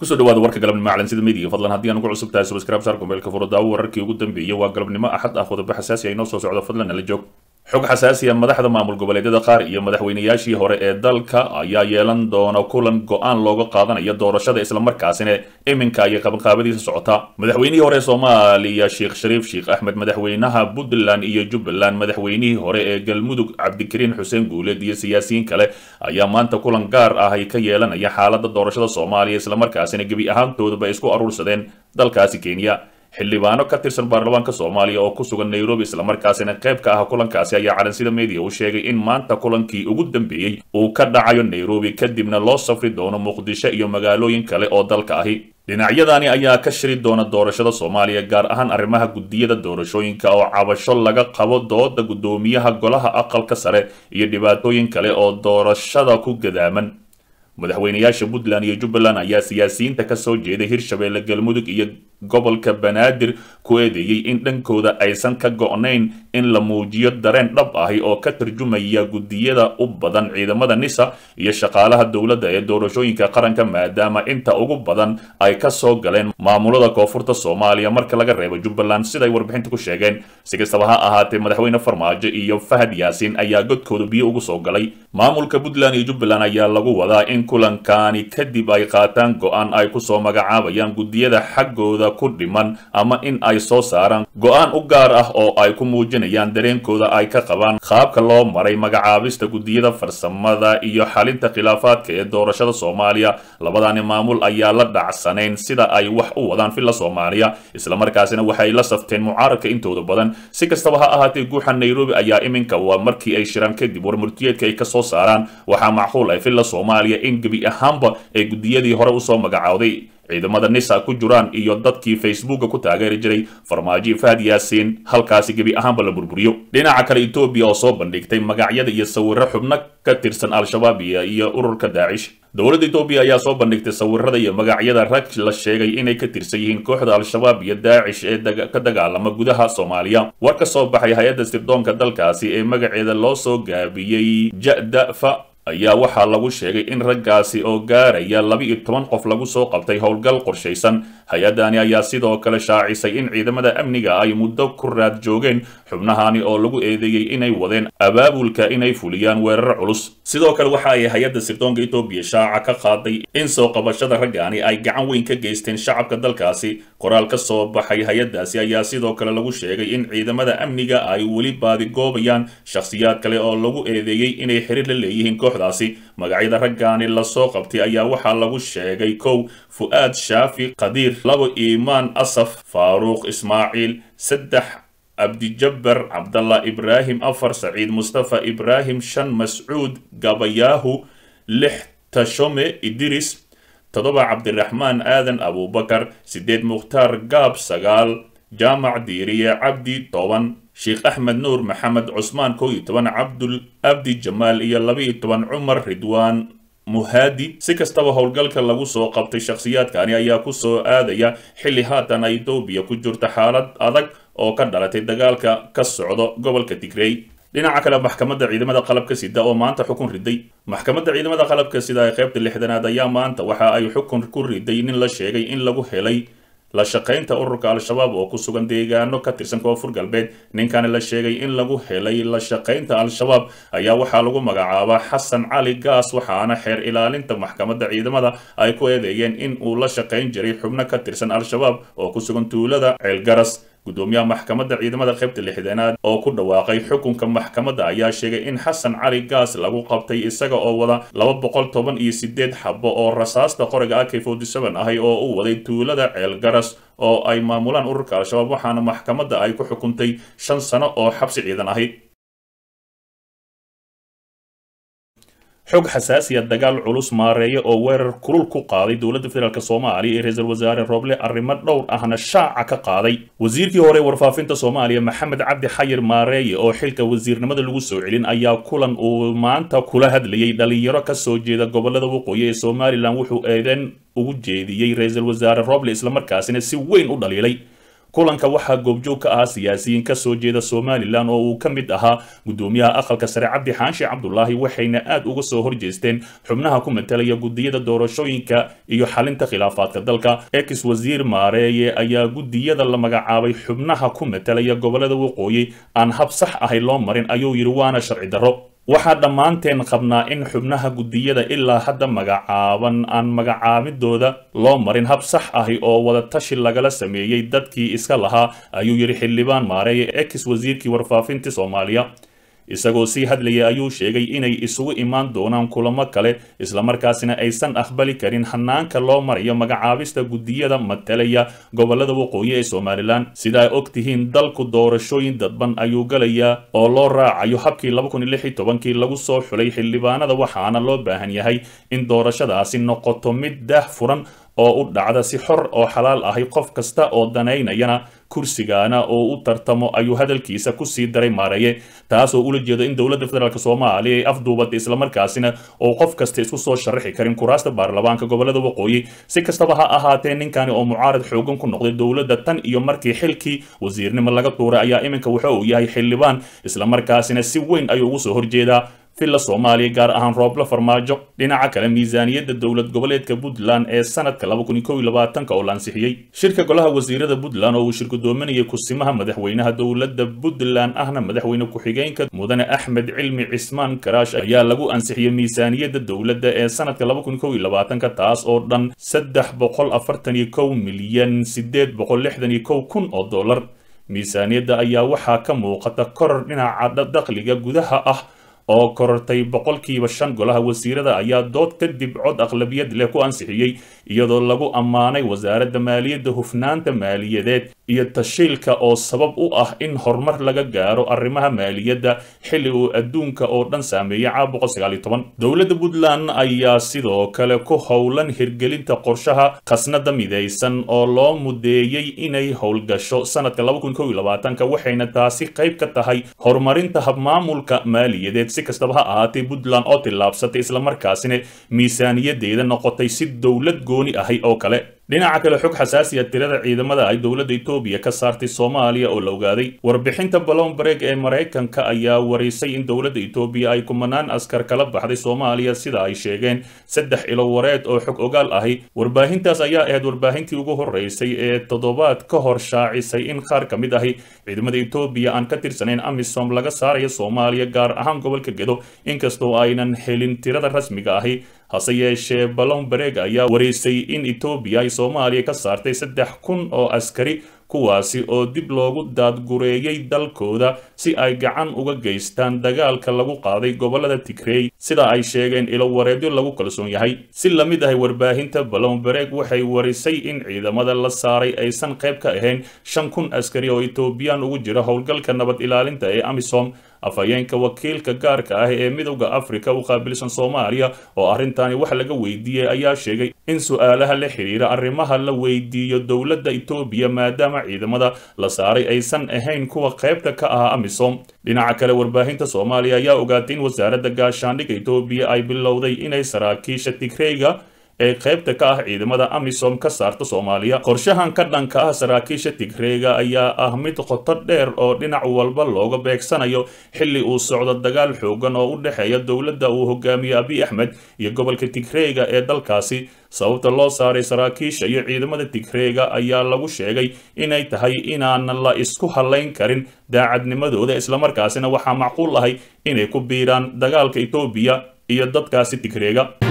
kusoo dhawaada warka galabnimo calansida media fadlan haddii aan ugu cusub tahay subscribe saar kumeelka furo daawo wararkii ugu dambeeyay waa galabnimo axad ah qodobo xasaasi ah inoo soo socdo fadlan nala joog xog xasaasi ah madaxda maamul goboleedyada qaar iyo madaxweynayaashii hore ee dalka ayaa yeelan doona kulan go-aan looga qaadanayo doorashada islamarkaasina iminka ayay qabanqaabadiisa socotaa madaxweynihii hore ee soomaaliya sheekh shariif sheekh axmed madaxweynaha puntland iyo jubbaland madaxweynihii hore ee galmudug cabdikariin xuseen guuleed iyo siyaasiyiin kale ayaa maanta kulan gaar ah ay ka yeelanaya xaalada doorashada soomaaliya islamarkaasina gebi ahaantoodaba isku aruursadeen dalkaasi kenya xildhibaano ka tirsan baarlamaanka soomaaliya oo ku sugan nairobi islamarkaasina qayb ka ah kulankaasi ayaa calansida media u sheegay in maanta kulankii ugu dambeeyey uu ka dhacayo nairobi kadibna loo safri doono muqdisho iyo magaalooyin kale oo dalka ahi dhinacyadani ayaa ka shiri doona doorashada soomaaliya gaar ahaan arrimaha guddiyada doorashooyinka oo cabasho laga qabo dooda guddoomiyaha golaha aqalka sare iyo dhibaatooyin kale oo doorashada ku gadaaman madaxweynayaasha puntland iyo jubbaland ayaa siyaasiyiinta ka soo jeeday hirshabeelle galmudug iyo gobolka banaadir ku eedeeyey in dhankooda aysan ka go-nayn in la muujiyo dareen dhab ahi oo ka tarjumaya guddiyada u badan ciidamada nisa iyo shaqaalaha dowladda ee doorashooyinka qaranka maadaama inta ugu badan ay ka soo galeen maamulada koonfurta soomaaliya marka laga reebo jubbaland siday warbixinta ku sheegeen si kastaba ha ahaatee madaxweyne farmaajo iyo fahad yaasiin ayaa godkooda biyo ugu soo galay maamulka puntland iyo jubbaland ayaa lagu wadaa in kulankaani kadib ay qaataan go-aan ay kusoo magacaabayaan guddiyada xaggooda ku dhiman ama in ay soo saaraan go-aan u gaar ah oo ay ku muujinayaan dareenkooda ay ka qabaan qaabka loo maray magacaabista guddiyada farsamada iyo xalinta khilaafaadka ee doorashada soomaaliya labadani maamul ayaa la dhacsanayn sida ay wax u wadaan filla soomaaliya islamarkaasina waxay la safteen mucaaradka intooda badan si kastaba ha ahaatee guuxa nairobi ayaa iminka waa markii ay shiraan kadib warmurtiyeedka ay ka soo saaraan waxaa macquul ah filla soomaaliya in gebi ahaanba ee guddiyadii hore usoo magacowday ciidamada nisa ku jiraan iyo dadkii facebooka ku taageeri jiray farmaajo fahad yaasiin halkaasi gebi ahaanba la burburiyo dhinaca kale etoobiya oo soo bandhigtay magacyada iyo sawiro xubno ka tirsan al-shabaab iyo ururka daacish dowladda etoobiya ayaa soo bandhigtay sawirada iyo magacyada rag la sheegay inay ka tirsan yihiin kooxda al-shabaab iyo daacish ee ka dagaalama gudaha soomaaliya war ka soo baxay hay-adda sirdoonka dalkaasi ee magaceeda loo soo gaabiyey jadafa ayaa waxaa lagu sheegay in raggaasi oo gaaraya laba-iyo toban qof lagu soo qabtay howlgal qorshaysan hay-adani ayaa sidoo kale shaacisay in ciidamada amniga ay muddo ku raad joogeen xubnahani oo lagu eedeeyey inay wadeen abaabulka inay fuliyaan weerar culus sidoo kale waxa ay hay-adda sirdoonka etoobiya shaaca ka qaaday in soo qabashada raggaani ay gacan weyn ka geysteen shacabka dalkaasi qoraal ka soo baxay hay-addaasi ayaa sidoo kale lagu sheegay in ciidamada amniga ay weli baadigoobayaan shakhsiyaad kale oo lagu eedeeyey inay xiriir la leeyihiin daasi magacyada raggaani lasoo qabtay ayaa waxaa lagu sheegay kow fu-aad shaafi qadiir labo iimaan asaf faaruuq ismaaciil saddex cabdijabbar cabdallah ibraahim afar saciid mustafa ibraahim shan mascuud gabayaahu lix tashome idris toddoba cabdiraxmaan aadan abuubakar siddeed mukhtaar gaab sagaal jaamac diiriye cabdi toban sheekh axmed nuur maxamed cusmaan kow iyo toban cabdul abdi jamaal iyo laba-iyo toban cumar ridwaan muhaadi si kastaba howlgalka lagu soo qabtay shakhsiyaadkani ayaa ku soo aadaya xilli haatan ay etoobiya ku jirto xaalad adag oo ka dhalatay dagaalka ka socdo gobolka tigrey dhinaca kale maxkamadda ciidamada qalabka sida oo maanta xukun riday maxkamadda ciidamada qalabka sida ee qaybta lixdanaad ayaa maanta waxa ay xukun ku riday nin la sheegay in lagu helay la shaqaynta ururka al-shabaab oo ku sugan deegaano ka tirsan koonfur galbeed ninkani la sheegay in lagu helay la shaqaynta al-shabaab ayaa waxaa lagu magacaabaa xasan cali gaas waxaana xeer ilaalinta maxkamadda ciidamada ay ku eedeeyeen in uu la shaqayn jiray xubno ka tirsan al-shabaab oo ku sugan tuulada ceelgaras guddoomiyaha maxkamadda ciidamada qaybta lixdanaad oo ku dhawaaqay xukunka maxkamadda ayaa sheegay in xasan cali gaas lagu qabtay isaga oo wada laba boqol toban iyo sideed xabo oo rasaasta qoriga ak forty seven ahi oo u waday tuulada ceelgaras oo ay maamulaan ururka al-shabaab waxaana maxkamadda ay ku xukuntay shan sano oo xabsi ciidan ahi xog xasaasiya dagaal culus maareeya oo weerar kulul ku qaaday dowladda federaalk soomaaliya ee ra-iisul wasaare roble arrimo dhowr ahna shaaca ka qaaday wasiirkii hore warfaafinta soomaaliya maxamed cabdi xayir maareeye oo xilka wasiirnimada lagu soo celin ayaa kulan uu maanta kula hadlayay dhalinyaro ka soo jeeda gobolada waqooyi ee somalilan wuxuu eedeyn ugu jeediyey ra-iisul wasaare roble islamarkaasina si weyn u dhaliilay kulanka waxaa goobjoog ka ahaa siyaasiyiin kasoo jeeda somalilan oo uu ka mid ahaa gudoomiyaha aqalka sare cabdi xaashi cabdulaahi waxayna aad uga soo horjeesteen xubnaha ku matalaya gudiyada doorashooyinka iyo xalinta khilaafaadka dalka ex wasiir maareeye ayaa gudiyada la magacaabay xubnaha ku matalaya gobolada waqooyi aan hab sax ahay loo marin ayuu yidhi waana sharci darro waxaa dhammaanteen qabnaa in xubnaha gudiyada ilaa hadda magacaaban aan magacaabidooda loo marin hab sax ahi oo wada tashi lagala sameeyey dadkii iska lahaa ayuu yidhi xildhibaan maareeye ex wasiirkii warfaafinta soomaaliya isagoo sii hadlayay ayuu sheegay inay isugu imaan doonaan kulamo kale islamarkaasina aysan aqbali karin hanaanka loo marayo magacaabista gudiyada matalaya gobolada waqooyi ee somalilan sida ay og tihiin dalku doorashooyin dadban ayuu galayaa oo loo raacayo habkii kii lagu soo xulay xildhibaanada waxaana loo baahan yahay in doorashadaasi noqoto mid daah furan oo u dhacda si xor oo xalaal ahi qof kasta oo danaynayana kursigaana oo u tartamo ayuu hadalkiisa kusii daray maareeye taasoo ula jeedo in dowladda federaalk soomaaliya ay afduubatay islamarkaasina oo qof kasta isku soo sharaxi karin kuraasta baarlamaanka gobolada waqooyi si kastaba ha ahaatee ninkani oo mucaarad xoogan ku noqday dowladda tan iyo markii xilkii wasiirnimo laga tuuray ayaa iminka wuxa uu yahay xildhibaan islamarkaasina si weyn ayuu ugu soo horjeedaa villa soomaaliya gaar ahaan roobla farmaajo dhinaca kale miisaaniyadda dowlad goboleedka puntland ee sanadka oo la ansixiyey shirka golaha wasiirada puntland oo uu shirgudoominayay kusimaha madaxweynaha dowladda puntland ahna madaxweyne ku-xigeenka mudane axmed cilmi cismaan karaash ayaa lagu ansixiyey miisaaniyadda dowladda ee sanadka taas oo dhan saddex boqol afartan iyo kow milyan sideed boqol lixdan iyo kow kun oo dollar miisaaniyadda ayaa waxaa ka muuqata koror dhinaca dakhliga gudaha ah oo korortay boqolkiiba shan golaha wasiirada ayaa dood kadib cod aqlabiyad leh ku ansixiyey iyadoo lagu ammaanay wasaaradda maaliyadda hufnaanta maaliyadeed iyo tashiilka oo sabab u ah in horumar laga gaaro arrimaha maaliyadda xilli uu adduunka oo dhan saameeyey caabuqa dowladda puntland ayaa sidoo kale ku howlan hirgelinta qorshaha khasnada midaysan oo loo mudeeyey inay howlgasho sanadka waxayna taasi qayb ka tahay horumarinta habmaamulka maaliyadeed si kastaba ha ahaatee puntland oo tillaabsatay islamarkaasina miisaaniyadeeda noqotay si dowlad gooni ahay oo kale dhinaca kale xog xasaasiya tirada ciidamada ay dowladda etoobiya ka saartay soomaaliya oo la ogaaday warbixinta balombreg ee maraykanka ayaa warisay in dowladda etoobiya ay kumanaan askar kala baxday soomaaliya sida ay sheegeen saddex ilo wareed oo xog ogaal ahi warbaahintaas ayaa ahayd warbaahintii ugu horeysay ee toddobaad ka hor shaacisay in qaar ka mid ahi ciidamada etoobiya aan ka tirsanayn amisom laga saarayo soomaaliya gaar ahaan gobolka gedo inkastoo aynan helin tirada rasmiga ahi hase yeeshee balombereg ayaa wareysay in etoobiya ay soomaaliya ka saartay saddex kun oo askari kuwaasi oo dib loogu daadgureeyey dalkooda si ay gacan uga geystaan dagaalka lagu qaaday gobolada tigrey sida ay sheegeen ilo wareedyo lagu kalsoon yahay si la mid ahay warbaahinta balombereg waxay warisay in ciidamada la saaray aysan qayb ka ahayn shan kun askari oo etoobiyaan ugu jira howlgalka nabad ilaalinta ee amisom afhayeenka wakiilka gaarka ah ee midowda afrika u qaabilsan soomaaliya oo arrintaani wax laga weydiiyey ayaa sheegay in su-aalaha la xiriira arrimaha la weydiiyo dowladda etoobiya maadaama ciidamada la saaray aysan ahayn kuwa qaybta ka ah amisom dhinaca kale warbaahinta soomaaliya ayaa ogaatay in wasaaradda gaashaandhigga etoobiya ay bilowday inay saraakiisha tigreyga ee qaybta ka ah ciidamada amisom ka saarta soomaaliya qorshahan ka dhanka ah saraakiisha tigreega ayaa ah mid qoto dheer oo dhinac walba looga beegsanayo xilli uu socdo dagaal xoogan oo u dhexeeya dowladda uu hogaamiyo abiy axmed iyo gobolka tigreega ee dalkaasi sababta loo saaray saraakiisha iyo ciidamada tigreega ayaa lagu sheegay inay tahay inaanan la isku halayn karin daacadnimadooda islamarkaasina waxaa macquul ahay inay ku biiraan dagaalka etoobiya iyo dadkaasi tigreega